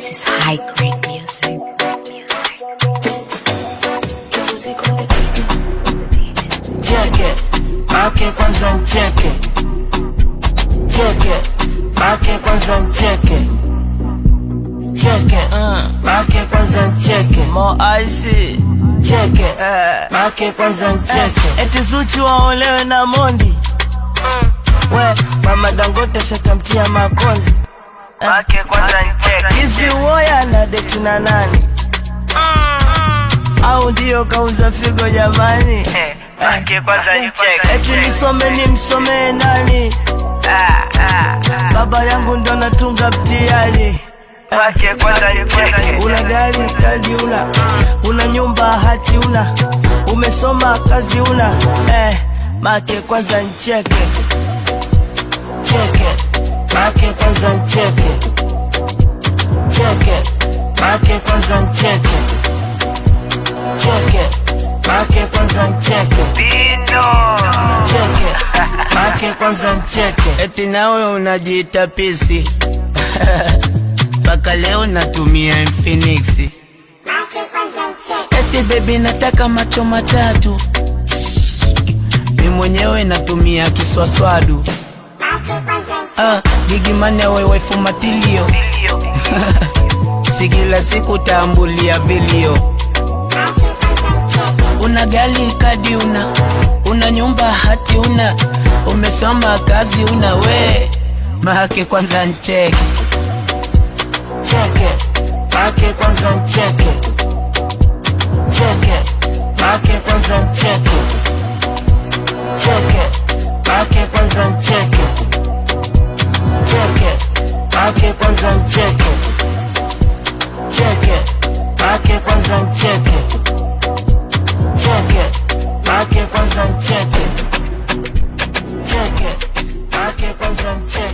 This is high grade music. cheke make kwanza ncheke cheke make kwanza ncheke cheke make kwanza ncheke Mo icy cheke eh. make kwanza ncheke Eti Zuchu waolewe na Mondi we mama Dangote setamtia makonzi Make kwanza ncheke hivi uoya na deti na nani au ndio kauza figo jamani Make kwanza ncheke eti nisome ni msomee nani baba yangu ndo natunga mtihani Make kwanza ncheke una gari kadi una una nyumba hati una umesoma kazi una eh, make kwanza ncheke cheke make kwanza ncheke cheke make kwanza ncheke cheke make kwanza ncheke Dino cheke make kwanza ncheke Eti nawe unajiita pisi mpaka leo natumia Infinix. Eti baby nataka macho matatu, mi mwenyewe natumia kiswaswadu. Ah, gigi mane wewe fumatilio, si kila siku tambulia vilio. Una gali kadi una, una nyumba hati una, umesoma kazi una we mahake kwanza ncheke cheke make kwanza ncheke cheke make kwanza ncheke cheke make kwanza ncheke cheke make kwanza ncheke cheke make kwanza ncheke cheke make kwanza ncheke cheke make kwanza ncheke